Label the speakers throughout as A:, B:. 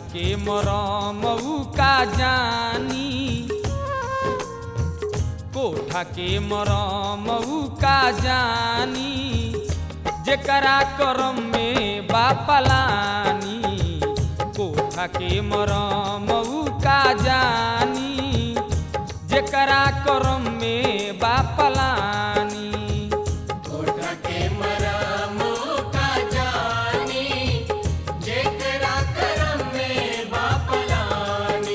A: के मरम ऊ का जानी कोठा के मरम ऊ का जानी जेकरा करम में बापलानी कोठा के मरम ऊ का जानी जेकरा करम में बापलानी
B: कोठा के मरमो का जानी जेकरा करम में बापलानी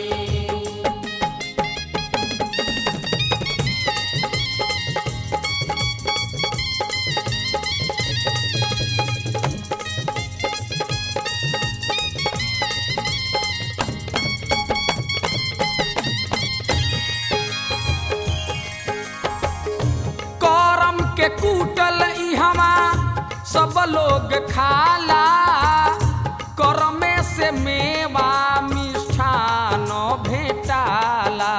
A: करम के कूटल इहवा सब लोग खाला करमे से मेवा मिष्ठान भेटाला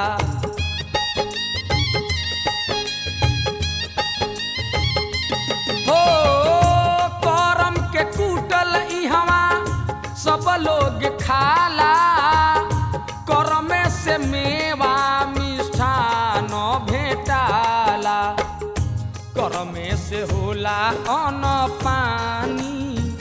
A: हो करम के कूटल इहवा सब लोग खाला करमे से मेवा मिष्ठान भेटाला करमे से होला अन पानी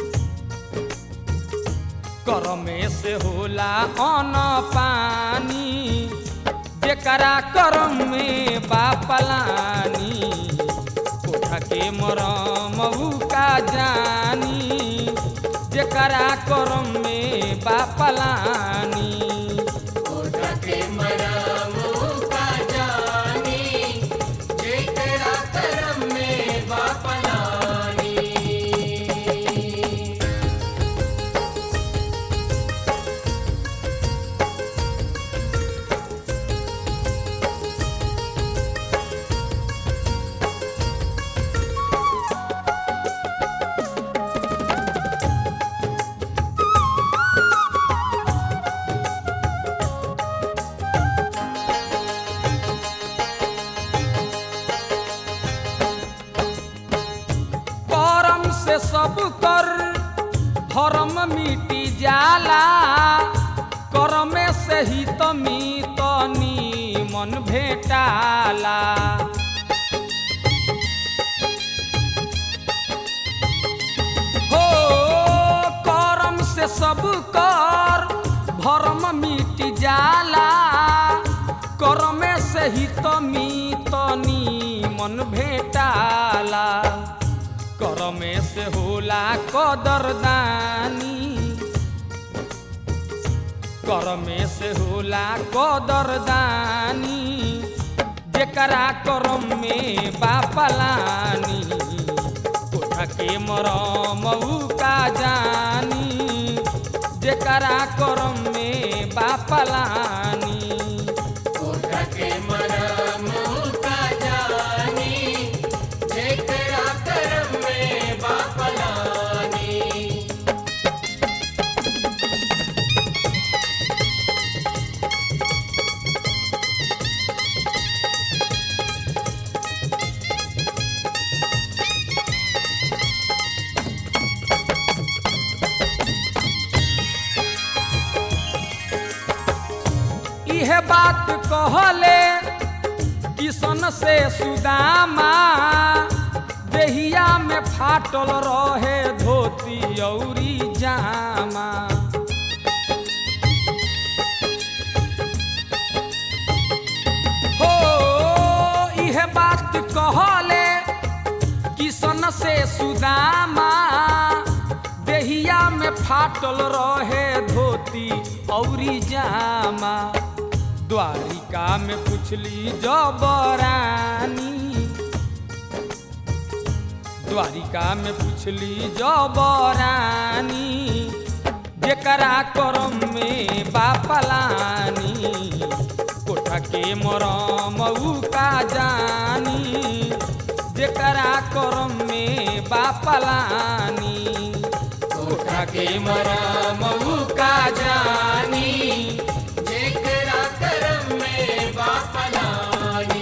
A: करमे से होला अन पानी जेकरा करम में बापलानी कोठा के मरम ऊ का जानी जेकरा करम में बापलानी
B: कोठा के मरमो का जानी जेकरा करम में बापलानी
A: करम से सब कर धर्म मिटी जाला करमे से ही तमी तनी मन भेटाला हो करम से सब कर धर्म मिट जाला करमे से ही तमी तनी मन भेटाला करमे से होला कदरदानी करमे से होला कदरदानी जेकरा करम में बापलानी कोठा के मरम ऊ का जानी जेकरा करम में बापलानी
B: कोठा के मरमो का जानी जेकरा करम में बापलानी
A: इहे बात कहले किसन से सुदामा देहिया में फाटल रहे धोती औरी जामा हो इहे बात कहले किसन से सुदामा देहिया में फाटल रहे धोती औरी जामा द्वारिका में पुछली जबरानी द्वारिका में पुछली जबरानी जेकरा करम में बापलानी कोठा के मरम ऊ का जानी जेकरा करम में बापलानी कोठा के मरम ऊ का जानी
B: जेकरा करम में बापलानी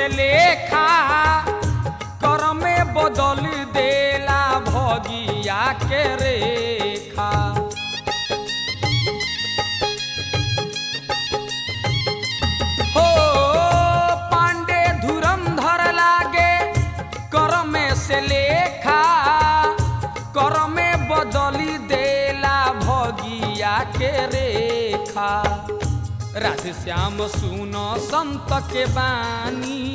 A: से लेखा कर में बदल देला भगिया के रेखा हो पांडे धुरंधर लागे कर में से लेखा कर में बदली देला भगिया के रेखा राधे श्याम सुन संत के बानी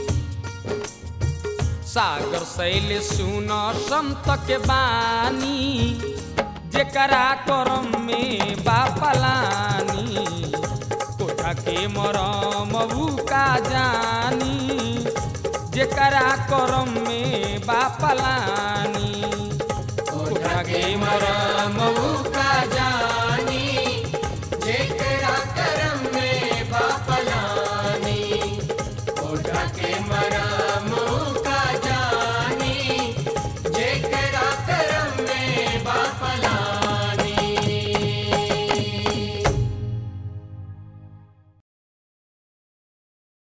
A: सागर शैल सुन संत के बानी जेकरा करम में बापलानी कोठा के मरम का जानी जेकरा करम में बापलानी कोठा के मरम